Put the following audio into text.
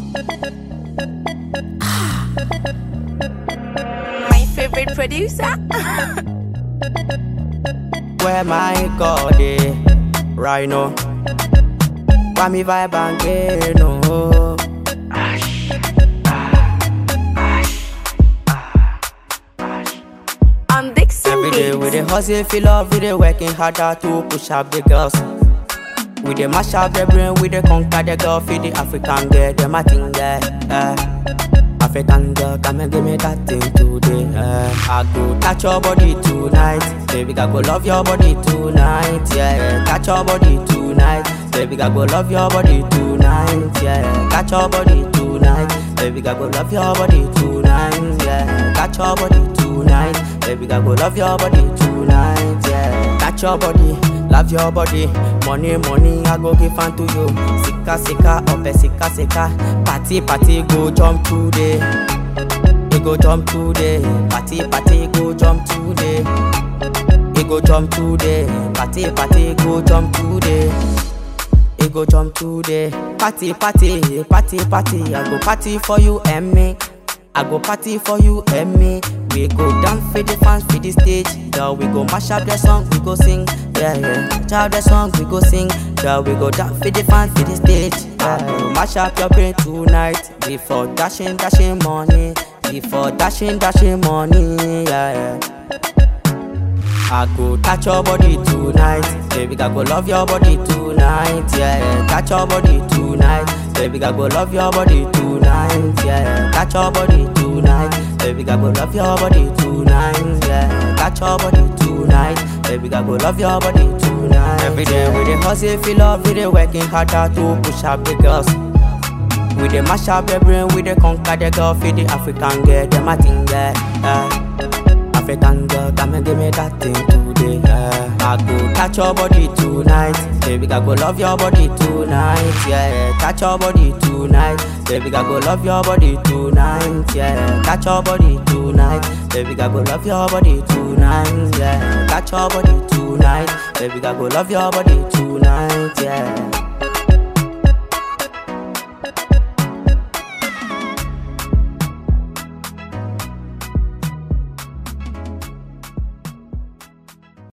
My favorite producer. Where my God is right now. Why me vibe and get no? On Dixon Every day we dey Beats. hustle, feel love, we dey working harder to push up the girls. We dey mash up the brain, we dey conquer the girl, feed the African girl, them a thing there. eh. African girl, come and give me that thing today. eh. I go touch your body tonight, baby, I go love your body tonight, yeah. Touch your body tonight, baby, I go love your body tonight, yeah. Touch your body tonight, baby, I go love your body tonight, yeah. Touch your body tonight, baby, I go love your body tonight, yeah. Touch your body, love your body, money, money, I go give unto you. Sika, sika, ope, sika, sika, party, party, go jump today. We go jump today, party, party, go jump today. We go jump today, party, party, go jump today. We go jump today, party, party, party, party. I go party for you and me. I go party for you and me. We go dance for the fans for the stage. Yeah, we go mash up the song, we go sing. Yeah, yeah. Mash up the song, we go sing. Yeah, we go dance for the fans for the stage. Yeah, mash up your brain tonight. Before dashing, dashing money. Before dashing, dashing money. Yeah, yeah. I go touch your body tonight, baby. I go love your body tonight, yeah. Touch your body tonight, baby. I go love your body tonight, yeah. Touch your body tonight, baby. I go love your body tonight, yeah. Touch your body tonight, baby. I go love your body tonight. Every day we dey hustle, feel love, we dey working harder to push up the girls. We dey mash up the brain, we dey conquer the girl, feed the African girl, them a thing there. Yeah. African girl, come and give me that thing today. Yeah. I go touch your body tonight, baby. I go love your body tonight. Yeah, touch your body tonight, baby. I go love your body tonight. Yeah, touch your body tonight, baby. I go love your body tonight. Yeah, touch your body tonight, baby. I go love your body tonight. Yeah.